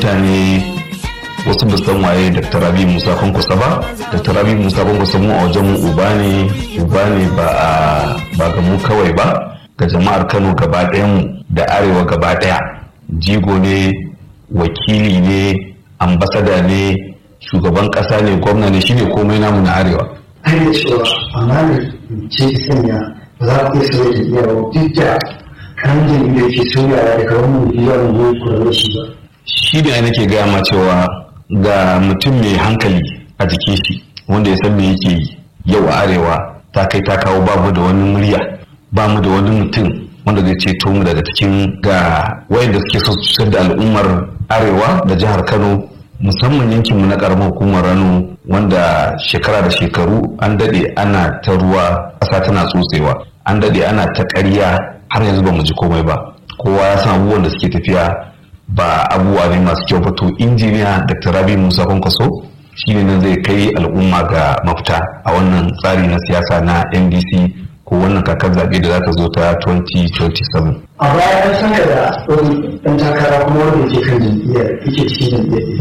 mutane wasu ba san waye Dr. Rabi Musa Kwankwasa ba Dr. Rabi Musa Kwankwasa mu a wajen mu uba ne uba ne ba a ba ga mu kawai ba ga jama'ar Kano gaba ɗayan mu da arewa gaba ɗaya jigo ne wakili ne ambasada ne shugaban ƙasa ne gwamna ne shine komai namu na arewa har da cewa amma da ce ki sanya ba za ku iya sauya tafiya ba duk da kan jam'iyyar ke sauyawa daga wannan biyar mu kula da shi ba shi ne nake gaya ma cewa ga mutum mai hankali a jikin shi wanda ya san me yake yi yau a arewa ta kai ta kawo babu da wani murya ba mu da wani mutum wanda zai ceto mu daga cikin ga wayanda suke so su da al'ummar arewa da jihar kano musamman yankinmu na karamar hukumar rano wanda shekara da shekaru an daɗe ana ta ruwa ƙasa tana tsotsewa an daɗe ana ta ƙarya har yanzu ba mu ji komai ba kowa ya san abubuwan da suke tafiya ba abubuwa ne masu kyau ba to injiniya dr rabi musa kwankwaso shine nan zai kai al'umma ga mafita a wannan tsari na siyasa na ndc ko wannan kakar zaɓe da za ta zo ta 2027 a baya an san da wani ɗan takara kuma wanda ke kan jam'iyyar yake cikin jam'iyyar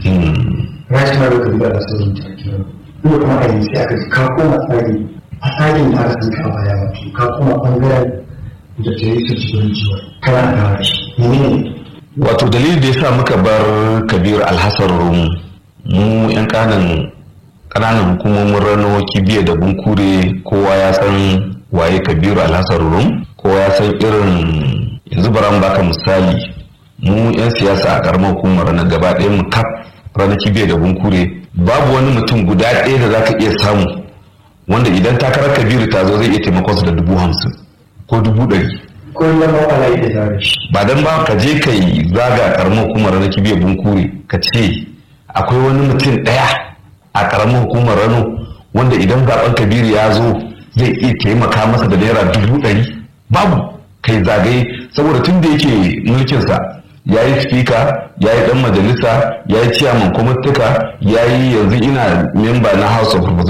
apc rashin mara da riga da sauran takira kuma kuma a yanzu aka ji ka koma tsari a tsarin da aka san ka baya wato ka koma ɓangaren da ta yi su cikin jiwa kana da shi ne wato dalilin da ya sa muka bar kabir alhassan rum mu yan kanan kananan hukumomin rano kibiya da bunkure kowa ya san waye kabiru alhassan rum kowa ya san irin yanzu bara baka misali mu yan siyasa a karamar hukumar na gaba ɗaya mu kaf rana kibiya da bunkure babu wani mutum guda ɗaya da zaka iya samu wanda idan takarar kabiru ta zo zai iya taimakon su da dubu hamsin ko dubu ɗari kullum ala yi da zare shi ba dan ba ka je ka yi zaga karamar hukumar rano kibiya bunkure ka ce akwai wani mutum ɗaya a karamar hukumar rano wanda idan zaben kabiru ya zo zai iya taimaka masa da naira dubu ɗari babu kai zagaye saboda tun da yake mulkinsa ya yi spika ya yi ɗan majalisa ya yi ciyaman kwamitika ya yi yanzu ina memba na house of